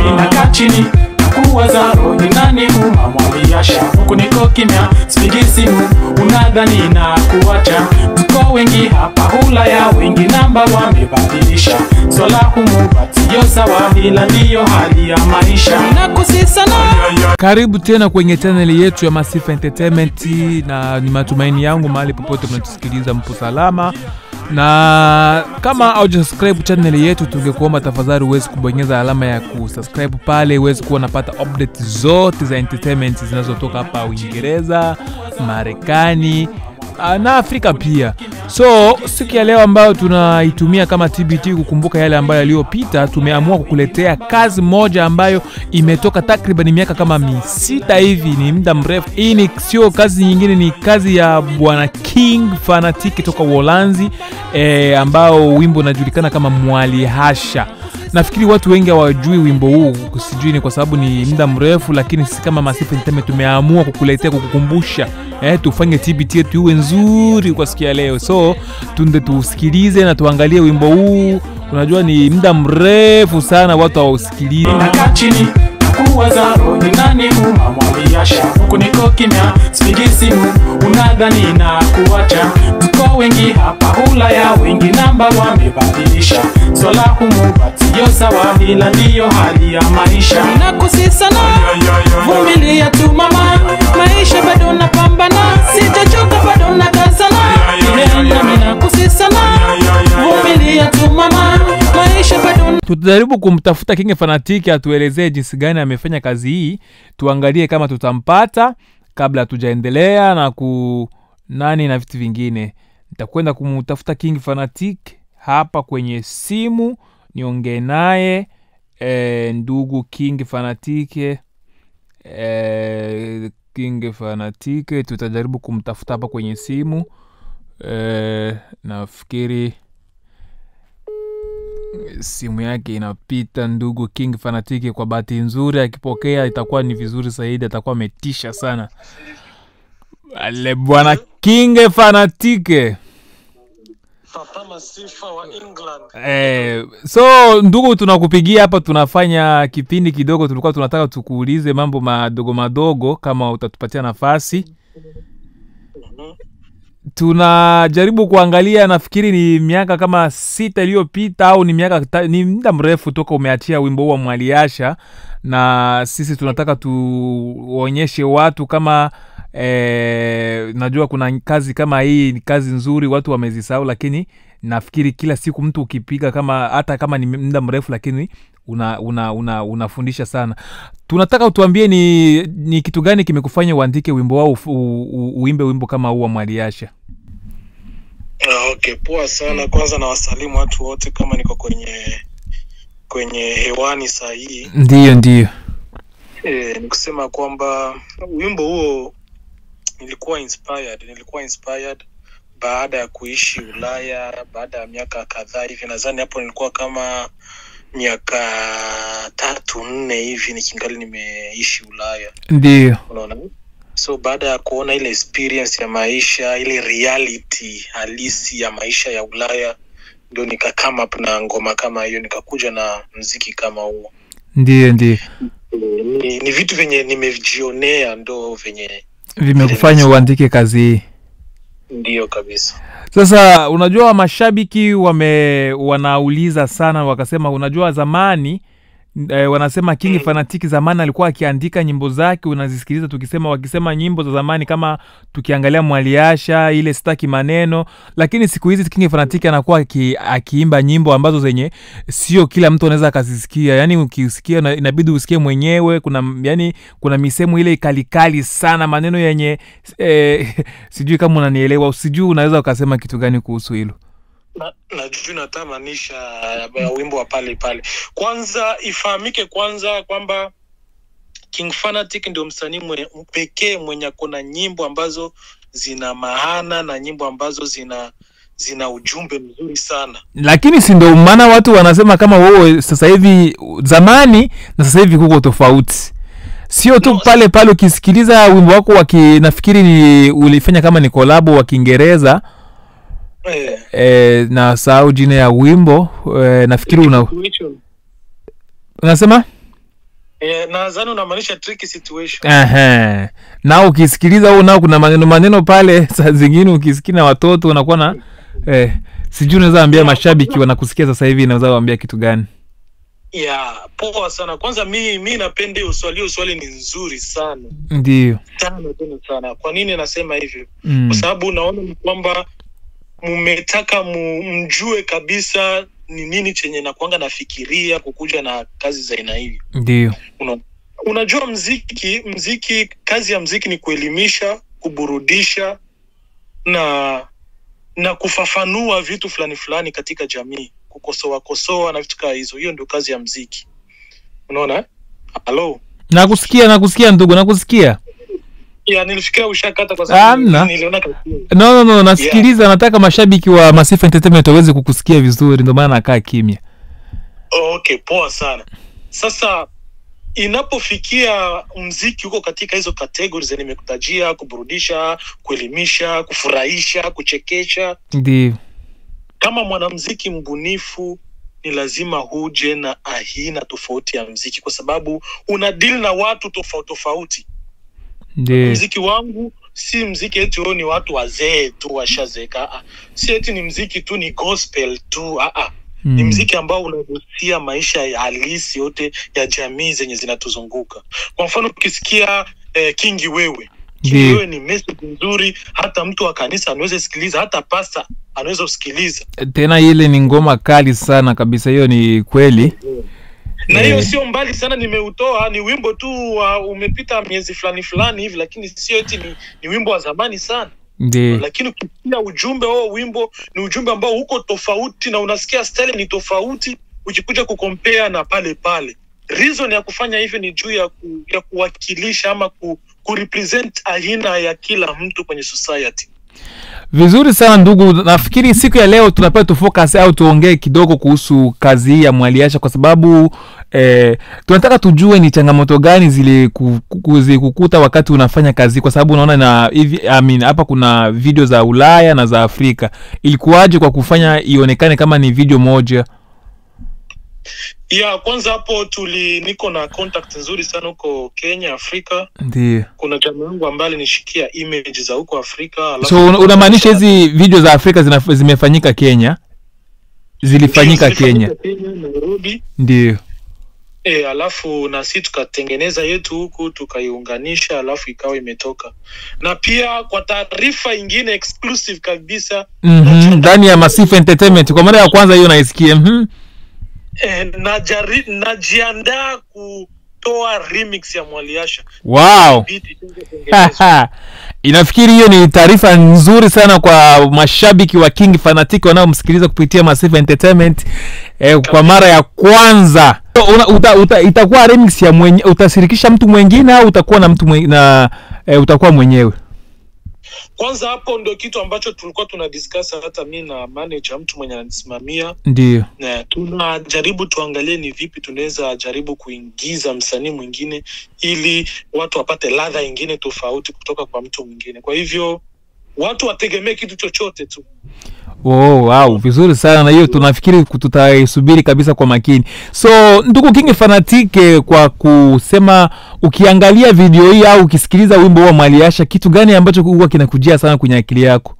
Ninakaa chini kuwaza ni nani huma mwaliasha huku niko kimya sipigi simu unadhani na kuacha tuko wengi hapa hulaya wengi namba wamebadilisha swala humu batiyo sawa ila ndiyo hali ya maisha nakusisana karibu tena kwenye chaneli yetu ya Masifa Entertainment, na ni matumaini yangu mahali popote mnatusikiliza mpo salama, na kama haujasubscribe chaneli yetu, tungekuomba tafadhali uweze kubonyeza alama ya kusubscribe pale, uweze kuwa unapata update zote za entertainment zinazotoka hapa Uingereza, Marekani ah, na Afrika pia. So siku ya leo ambayo tunaitumia kama TBT kukumbuka yale ambayo yaliyopita, tumeamua kukuletea kazi moja ambayo imetoka takriban miaka kama misita hivi, ni muda mrefu. Hii ni sio kazi nyingine, ni kazi ya bwana King Fanatic toka Uholanzi eh, ambao wimbo unajulikana kama Mwalihasha. Nafikiri watu wengi hawajui wimbo huu, sijui ni kwa sababu ni muda mrefu, lakini sisi kama Masifa Entertainment tumeamua kukuletea kukukumbusha, eh, tufanye TBT yetu iwe nzuri kwa siku ya leo. So tunde tusikilize na tuangalie wimbo huu. Unajua ni muda mrefu sana watu hawausikilizi. Ninakaa chini kuwaza ni nani huma mwaliasha huku niko kimya sipigi simu unadhani na kuacha tuko wengi hapa hulaya wengi namba wamebadilisha swala humu batiyo sawa ila ndiyo hali ya maisha nakusisana vumilia tu mama maisha bado napambana sijachoka bado nakazana nami nakusisana vumilia tu mama maisha bado tutajaribu kumtafuta King Fanatic atuelezee jinsi gani amefanya kazi hii, tuangalie kama tutampata kabla hatujaendelea na ku nani na vitu vingine. Nitakwenda kumtafuta King Fanatic hapa kwenye simu niongee naye e, ndugu King Fanatic e, King Fanatic tutajaribu kumtafuta hapa kwenye simu e, nafikiri simu yake inapita ndugu King Fanatiki. Kwa bahati nzuri akipokea itakuwa ni vizuri zaidi, atakuwa ametisha sana. Ale bwana King Fanatike. Papa Masifa wa England. Eh, so ndugu, tunakupigia hapa, tunafanya kipindi kidogo, tulikuwa tunataka tukuulize mambo madogo madogo, kama utatupatia nafasi. Tunajaribu kuangalia, nafikiri ni miaka kama sita iliyopita au ni miaka ta- ni muda mrefu toka umeachia wimbo huu wa Mwaliasha, na sisi tunataka tuonyeshe watu kama eh, najua kuna kazi kama hii ni kazi nzuri, watu wamezisahau, lakini nafikiri kila siku mtu ukipiga kama hata kama ni muda mrefu, lakini una, una, una, unafundisha sana. Tunataka utuambie ni, ni kitu gani kimekufanya uandike wimbo wao u, u, uimbe wimbo kama huu wa Mwaliasha? Ah, okay, poa sana. Kwanza na wasalimu watu wote kama niko kwenye kwenye hewani saa hii. Ndiyo, ndiyo. E, ni kusema kwamba wimbo huo nilikuwa inspired, nilikuwa inspired baada ya kuishi Ulaya baada ya miaka kadhaa hivi, nadhani hapo nilikuwa kama miaka tatu nne hivi nikingali nimeishi Ulaya. Ndiyo. unaona so baada ya kuona ile experience ya maisha ile reality halisi ya maisha ya ulaya ndio nika come up na ngoma kama hiyo nikakuja na mziki kama huo Ndiyo, ndiyo. ni, ni vitu vyenye nimevijionea ndo venye Vimekufanya uandike kazi hii. ndio kabisa Sasa unajua mashabiki wame wanauliza sana, wakasema unajua zamani eh, wanasema King Fanatic zamani alikuwa akiandika nyimbo zake, unazisikiliza tukisema wakisema nyimbo za zamani, kama tukiangalia Mwaliasha ile sitaki maneno, lakini siku hizi King Fanatic anakuwa aki, akiimba nyimbo ambazo zenye sio kila mtu anaweza akazisikia, yani ukisikia na- inabidi usikie mwenyewe. Kuna yani kuna misemo ile kalikali sana, maneno yenye eh, sijui kama unanielewa, sijui unaweza ukasema kitu gani kuhusu hilo. na, najui natamanisha ya wimbo wa pale pale kwanza ifahamike kwanza kwamba king fanatic ndio msanii mwe- pekee mwenye akona nyimbo ambazo zina maana na nyimbo ambazo zina zina ujumbe mzuri sana lakini si ndo maana watu wanasema kama wewe sasa hivi zamani na sasa hivi kuko tofauti sio tu No, pale pale ukisikiliza wimbo wako waki nafikiri ni ulifanya kama ni kolabo wa kiingereza eh, e, na sahau jina ya wimbo e, nafikiri una, which one? unasema Eh, nadhani unamaanisha tricky situation. Ehe. na ukisikiliza huo nao kuna maneno maneno pale saa zingine ukisikia na watoto unakuwa na eh, sijui unaweza ambia mashabiki wanakusikia sasa hivi naweza waambia kitu gani Ya, poa sana. Kwanza mi mi napenda hiyo swali, hiyo swali ni nzuri sana ndio sana tena sana. Kwa nini nasema hivyo? mm. Kwa sababu unaona ni kwamba mmetaka mu, mjue kabisa ni nini chenye nakwanga nafikiria kukuja na kazi za aina hivi. ndio Una, unajua mziki mziki kazi ya mziki ni kuelimisha kuburudisha na na kufafanua vitu fulani fulani katika jamii kukosoa kosoa na vitu kama hizo hiyo ndio kazi ya mziki unaona eh? halo nakusikia nakusikia ndugu nakusikia ya nilifikiria ushakata kwa Hamna. sababu niliona kasi- no, no, no nasikiliza nataka mashabiki wa Masifa Entertainment waweze kukusikia vizuri ndio maana nakaa kimya okay poa sana sasa inapofikia mziki huko katika hizo kategori zenye nimekutajia kuburudisha kuelimisha kufurahisha kuchekesha ndio kama mwanamziki mbunifu ni lazima huje na aina tofauti ya mziki kwa sababu una deal na watu tofauti tofauti ndio mziki wangu si mziki eti huo ni watu wazee tu washazeeka ah, ah. si eti ni mziki tu ni gospel tu ah, ah. ni Mm. mziki ambao unagusia maisha ya halisi yote ya jamii zenye zinatuzunguka kwa mfano ukisikia eh, kingi wewe kingi Ndiyo. wewe ni message nzuri hata mtu wa kanisa anaweza sikiliza hata pasta anaweza kusikiliza tena ile ni ngoma kali sana kabisa hiyo ni kweli na hiyo Eh. sio mbali sana nimeutoa ni wimbo tu wa umepita miezi fulani fulani hivi lakini sio eti ni, ni wimbo wa zamani sana ndio lakini ukisikia ujumbe wao wimbo ni ujumbe ambao uko tofauti na unasikia style ni tofauti ukikuja kukompea na pale pale reason ya kufanya hivyo ni juu ya, ku, ya kuwakilisha ama ku, kurepresent aina ya kila mtu kwenye society vizuri sana ndugu nafikiri siku ya leo tunapea tufocus au tuongee kidogo kuhusu kazi hii ya mwaliasha kwa sababu eh, tunataka tujue ni changamoto gani zile ku- ku- zilikukuta wakati unafanya kazi kwa sababu unaona na hivi I mean, hapa kuna video za ulaya na za afrika ilikuwaje kwa kufanya ionekane kama ni video moja ya kwanza hapo tuli niko na contact nzuri sana huko kenya afrika ndio kuna jamaa yangu ambaye alinishikia image za huko afrika alafu- so una- unamaanisha hizi video za afrika zina, zimefanyika kenya zilifanyika Ndio, kenya zilifanyika Kenya, nairobi ndio E, alafu na si tukatengeneza yetu huku tukaiunganisha alafu ikawa imetoka na pia kwa taarifa ingine exclusive kabisa Mhm, ndani ya Masifa Entertainment kwa mara ya kwanza hiyo naisikia mhm. e, najari, najiandaa kutoa remix ya mwaliasha wow Beat ishatengenezwa. Haha. inafikiri hiyo ni taarifa nzuri sana kwa mashabiki wa king fanatic wanaomsikiliza kupitia Masifa Entertainment eh, kwa mara ya kwanza So, una, uta, uta, itakuwa remix ya mwenye, utashirikisha mtu mwingine au utakuwa na mtu mwenye, na eh, utakuwa mwenyewe kwanza hapo ndio kitu ambacho tulikuwa tuna discuss hata mi na manager mtu mwenye ananisimamia ndio na tunajaribu tuangalie ni vipi tunaweza jaribu kuingiza msanii mwingine ili watu wapate ladha ingine tofauti kutoka kwa mtu mwingine kwa hivyo watu wategemee kitu chochote tu Oh, wow, vizuri sana na hiyo tunafikiri ku- tutaisubiri kabisa kwa makini so ndugu king fanatike kwa kusema ukiangalia video hii au ukisikiliza wimbo wa maliasha kitu gani ambacho huwa kinakujia sana kwenye akili yako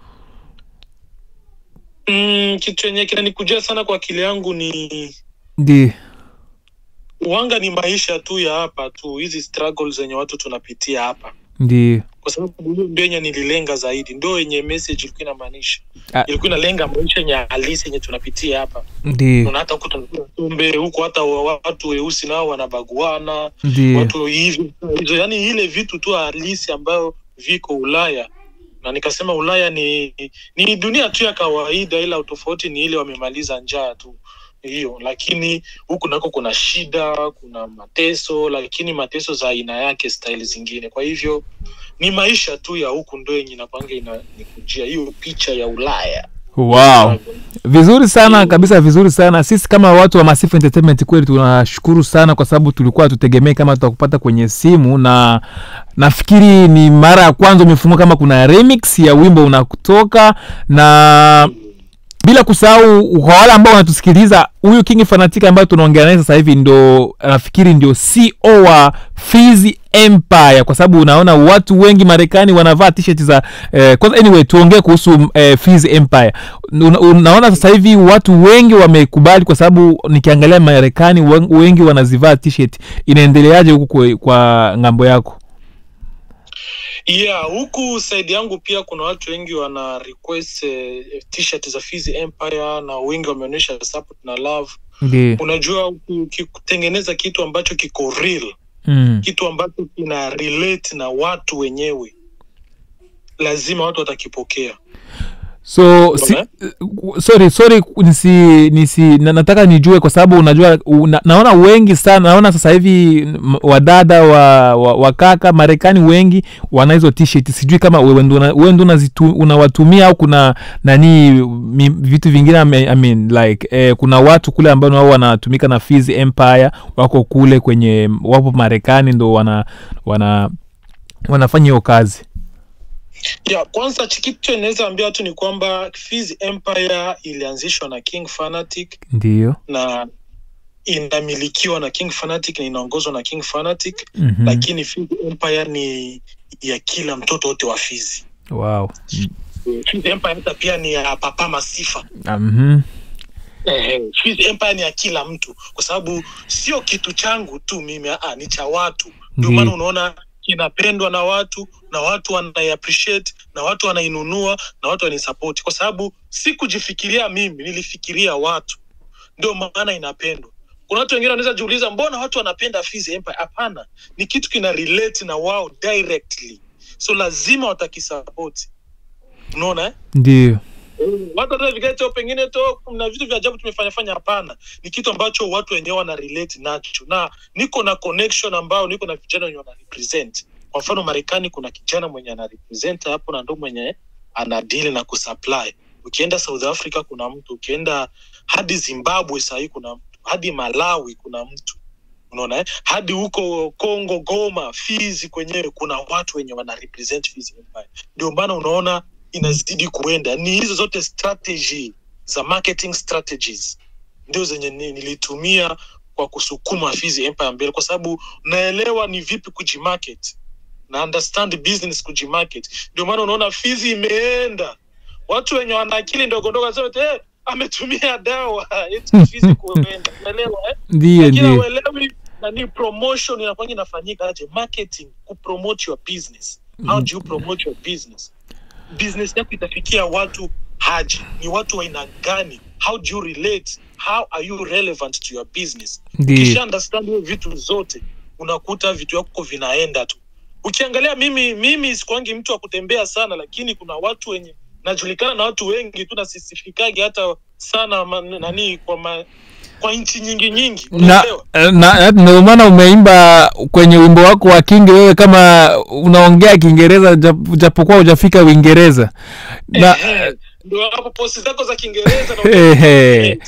mm, kitu yenye kinanikujia sana kwa akili yangu ni ndi wanga ni maisha tu ya hapa tu hizi struggles zenye watu tunapitia hapa ndi kwa sababu hiyo ndio yenye nililenga zaidi ndio yenye message ilikuwa inamaanisha Ah. ilikuwa inalenga maisha yenye halisi yenye tunapitia hapa ndi na hata huku tunakula tumbe huku hata wa- watu weusi nao wanabaguana ndi watu hivi hizo yani ile vitu tu halisi ambayo viko ulaya na nikasema ulaya ni ni dunia tu ya kawaida ila utofauti ni ile wamemaliza njaa tu hiyo lakini huku nako kuna shida kuna mateso lakini mateso za aina yake style zingine kwa hivyo ni maisha tu ya huku ndo yenye nakwanga inanikujia hiyo picha ya ulaya wow vizuri sana kabisa vizuri sana sisi kama watu wa Masifa Entertainment kweli tunashukuru sana kwa sababu tulikuwa hatutegemei kama tutakupata kwenye simu na nafikiri ni mara ya kwanza umefungua kama kuna remix ya wimbo unakutoka na bila kusahau kwa wale ambao wanatusikiliza huyu king fanatic ambayo tunaongea naye sasa hivi ndo nafikiri ndio co wa Fizzy empire kwa sababu unaona watu wengi marekani wanavaa t-shirt za eh, kwanza anyway tuongee kuhusu eh, Fizzy empire una, unaona sasa hivi watu wengi wamekubali kwa sababu nikiangalia marekani wen- wengi wanazivaa t-shirt inaendeleaje huku kwa, kwa ngambo yako yeah huku side yangu pia kuna watu wengi wana request eh, t-shirt za Fizzy Empire na wengi wameonyesha support na love ndio unajua uki- ukikutengeneza kitu ambacho kiko real mm. kitu ambacho kina relate na watu wenyewe lazima watu watakipokea so si, sorry sorry nisi, nisi na, nataka nijue kwa sababu unajua una, naona wengi sana naona sasa hivi m- wadada wa, wa, wa kaka marekani wengi wana hizo t-shirt sijui kama wewe ndo una- wewe ndo unazitu- unawatumia au kuna nani mi, vitu vingine I mean, I mean, like eh, kuna watu kule ambao nao wanatumika na Fizzy empire wako kule kwenye wapo marekani ndo wana wana wanafanya hiyo kazi yeah, kwanza chi- kitu inaweza ambia watu ni kwamba Fizzy Empire ilianzishwa na King Fanatic ndio na inamilikiwa na King Fanatic na inaongozwa na King Fanatic mm-hmm. lakini Fizzy Empire ni ya kila mtoto wote wa Fizzy. wow Fizzy Empire hata pia ni ya Papa Masifa. mm-hmm. Eh, Fizzy Empire ni ya kila mtu kwa sababu sio kitu changu tu mimi, ah, ni cha watu. Ndio Ndiyo. maana unaona kinapendwa na watu na watu wanai appreciate na watu wanainunua na watu wanaisupport, kwa sababu si kujifikiria mimi, nilifikiria watu, ndio maana inapendwa. Kuna watu wengine wanaweza jiuliza mbona watu wanapenda Fizzy Empire? Hapana, ni kitu kina relate na wao directly, so lazima watakisupport. Unaona eh? ndio watu hata vigeto pengine to na vitu vya ajabu tumefanya fanya hapana ni kitu ambacho watu wenyewe wana relate nacho na niko na connection ambao niko na vijana wenye wana represent kwa mfano marekani kuna kijana mwenye ana represent hapo na ndo mwenye ana deal na kusupply ukienda south africa kuna mtu ukienda hadi zimbabwe sahii kuna mtu hadi malawi kuna mtu unaona eh? hadi huko congo goma fizi kwenyewe kuna watu wenye wana represent Fizzy Empire ndio maana unaona inazidi kuenda ni hizo zote strategy za marketing strategies ndio zenye ni- nilitumia kwa kusukuma Fizzy Empire mbele kwa sababu naelewa ni vipi kujimarket na understand business kujimarket ndio maana unaona Fizzy imeenda watu wenye wana akili ndogo ndogo wanasema eti, eh, ametumia dawa eti Fizzy kuenda unaelewa eh? ndio lakini ndio hauelewi nani promotion inakwanga inafanyika aje marketing kupromote your business how do you promote your business business yako itafikia watu haji ni watu wa aina gani how do you relate how are you relevant to your business ndio ukisha understand hiyo vitu zote unakuta vitu vyako vinaenda tu ukiangalia mimi mimi sikwangi mtu wa kutembea sana lakini kuna watu wenye najulikana na watu wengi tu nasisifikagi hata sana ma, nani kwa ma, kwa nchi nyingi nyingi na unaelewa na- ndio maana umeimba kwenye wimbo wako wa kingi wewe kama unaongea kiingereza jap- japokuwa hujafika uingereza na Ehe, ndio hapo posti zako za kiingereza na ehe.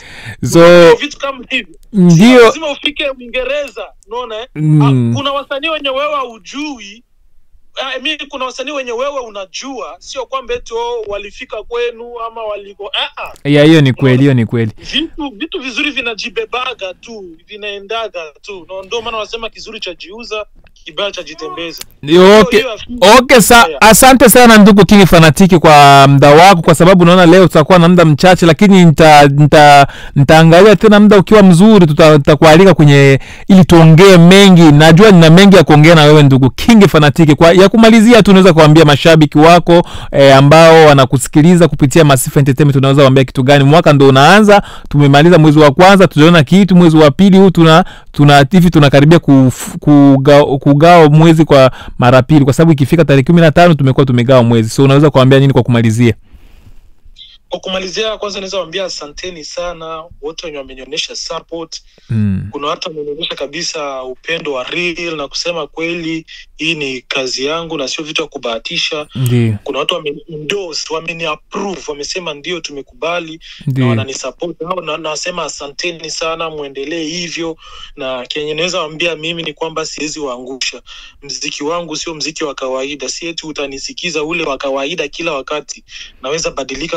so vitu kama hivyo ndio lazima ufike uingereza unaona eh? Mm. Ah, kuna wasanii wenye wewe haujui I mean, kuna wasanii wenye wewe unajua sio kwamba eti oh, walifika kwenu ama waliko ah, ah. ya hiyo ni kweli hiyo ni kweli vitu vitu vizuri vinajibebaga tu vinaendaga tu Na ndio maana wanasema kizuri cha jiuza kibaya cha jitembeza Ndio, okay. Hiyo- hiyo- okay sa, asante sana ndugu kingi fanatiki kwa muda wako kwa sababu naona leo tutakuwa na muda mchache lakini nita, nita, nitaangalia tena muda ukiwa mzuri tuta- tutakualika kwenye ili tuongee mengi najua nina mengi ya kuongea na wewe ndugu kingi fanatiki kwa ya kumalizia tu unaweza kuambia mashabiki wako eh, ambao wanakusikiliza kupitia Masifa Entertainment unaweza kuambia kitu gani mwaka ndo unaanza tumemaliza mwezi wa kwanza tuliona kitu mwezi wa pili huu tuna tuna hivi tunakaribia kuf- kuga- kugawa mwezi kwa mara pili kwa sababu ikifika tarehe kumi na tano tumekuwa tumegawa mwezi so unaweza kuambia nini kwa kumalizia kwa kumalizia kwanza naweza waambia asanteni sana wote wenye wamenionyesha support mm. kuna watu wamenionyesha kabisa upendo wa real na kusema kweli hii ni kazi yangu na sio vitu ya kubahatisha ndio kuna watu wameniendorse wameniapprove wamesema ndio tumekubali na ndio wananisupport hao na nasema asanteni sana mwendelee hivyo na kenye naweza waambia mimi ni kwamba siwezi waangusha mziki wangu sio mziki wa kawaida si eti utanisikiza ule wa kawaida kila wakati naweza badilika kwa staili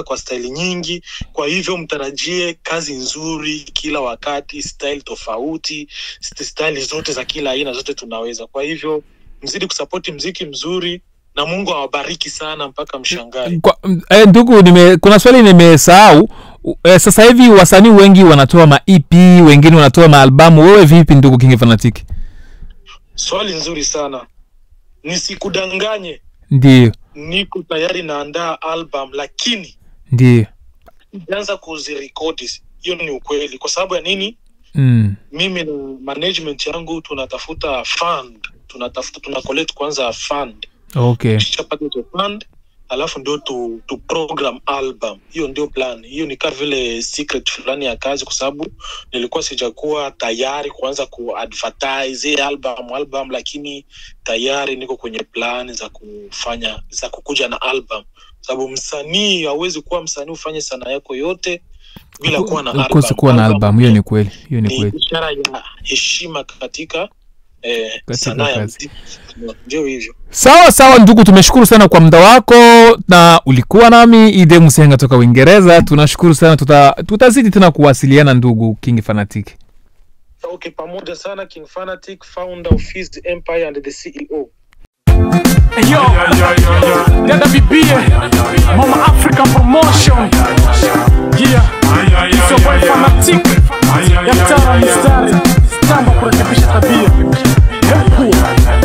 style nyingi kwa hivyo mtarajie kazi nzuri kila wakati style tofauti st- style zote za kila aina zote tunaweza kwa hivyo mzidi kusapoti mziki mzuri na mungu awabariki sana mpaka mshangae Kwa, m- eh, ndugu nime, kuna swali nimesahau U- eh, sasa hivi wasanii wengi wanatoa ma ep wengine wanatoa maalbamu wewe vipi ndugu king fanatiki swali nzuri sana nisikudanganye ndio niko tayari naandaa album lakini ndio ijaanza kuzirekodi hiyo ni ukweli kwa sababu ya nini mm. mimi na management yangu tunatafuta fund tunatafuta tuna collect kwanza fund okay tukishapata hizo fund alafu ndio tu, tu program album hiyo ndio plan hiyo ni kaa vile secret fulani ya kazi kwa sababu nilikuwa sijakuwa tayari kuanza kuadvertise hii album album lakini tayari niko kwenye plan za kufanya za kukuja na album sababu msanii hauwezi kuwa msanii ufanye sanaa yako yote bila kuwa na album. kosi kuwa na album hiyo ni kweli hiyo ni ni kweli ishara ya heshima katika eh, Katika sanaa ya kazi. muziki ndio hivyo sawa sawa ndugu tumeshukuru sana kwa muda wako na ulikuwa nami ide msenga toka uingereza tunashukuru sana tuta, tutazidi tena kuwasiliana ndugu king fanatic okay pamoja sana king fanatic founder of Fizz empire and the ceo Yo, dada bibie, Mama African Promotion. Yeah, it's your boy Fanatic. Ya mtara mistari, tamba kurekebisha tabia. Hepu.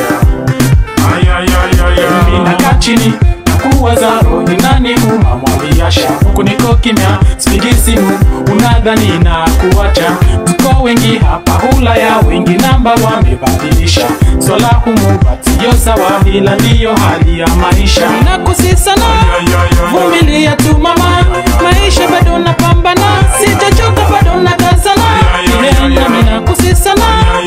Ninakaa chini kuwaza ni nani huma mwaliasha huku niko kimya sipigi simu unadhani na kuacha tuko wengi hapa hulaya wengi namba wamebadilisha swala humu batiyo sawa ila ndiyo hali ya maisha nakusisana vumilia tu mama maisha bado napambana sijachoka bado nakazana nami nakusisana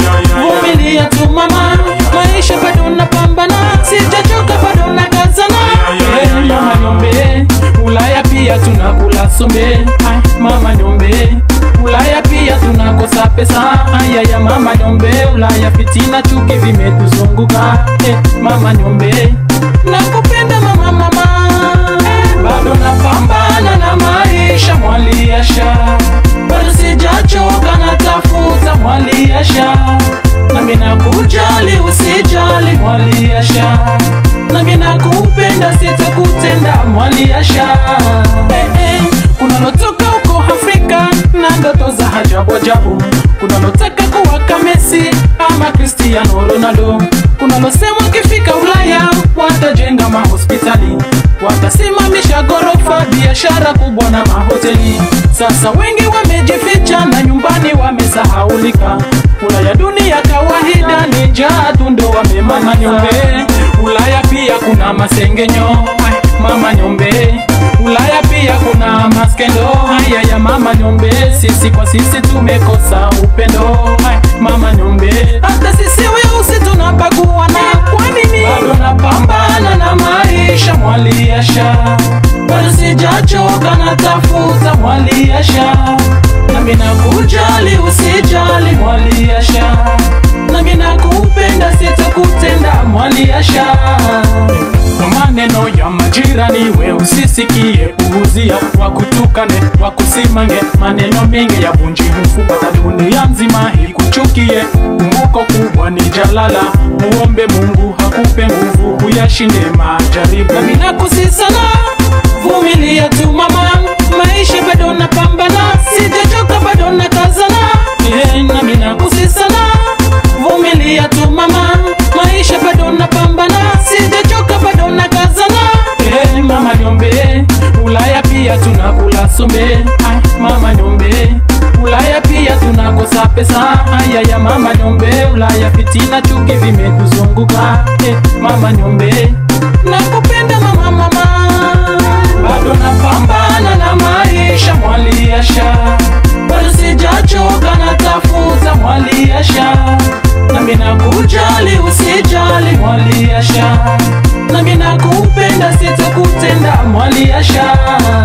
vumilia tu mama maisha bado napambana sijachoka bado nakazana Eh, mama nyombe ulaya pia tunakula sombe Ai, mama nyombe ulaya pia tunakosa pesa ayaya mama nyombe ulaya fitina chuki vimetuzunguka eh, mama nyombe nakupenda mama mama eh, bado napambana na maisha mwaliasha bado sijachoka natafuta mwaliasha nami nakujali usijali mwaliasha nami nakupenda sitakutenda mwaliasha eh, eh, kunalotoka huko afrika na ndoto za ajabu ajabu kunalotaka kuwaka mesi ama cristiano ronaldo kunalosema ukifika ulaya watajenga mahospitali watasimamisha ghorofa biashara kubwa na mahoteli sasa wengi wamejificha na nyumbani wamesahaulika ulaya dunia kawaida ni njaa tu ndo wamemama nyombe ulaya pia kuna masengenyo Ai, mama nyombe ulaya pia kuna maskendo haya ya mama nyombe sisi kwa sisi tumekosa upendo Ai, mama nyombe hata sisi weusi tunabaguana kwa nini bado napambana na maisha mwaliasha bado sijachoka natafuta mwaliasha nami nakujali usijali mwaliasha nami nakupenda sitakutenda mwaliasha kwa maneno ya majirani we usisikie puuzia wakutukane wakusimange maneno mengi ya bunji hufupata dunia nzima ikuchukie kumbuko kubwa ni jalala muombe mungu hakupe nguvu kuyashinde majaribu nami nakusisana vumilia tu mama maisha bado napambana sijachoka bado nakazana Eh, nami nakusisana vumilia tu mama maisha bado napambana sijachoka bado nakazana Eh, mama nyombe ulaya pia tunakula sombe Ai, mama nyombe ulaya pia tunakosa pesa haya ya mama nyombe ulaya fitina chuki vimetuzunguka eh, mama nyombe nakupenda mama mama bado napambana na maisha mwaliasha bado sijachoka natafuta mwaliasha nami nakujali usijali mwaliasha nami nakupenda sitakutenda mwaliasha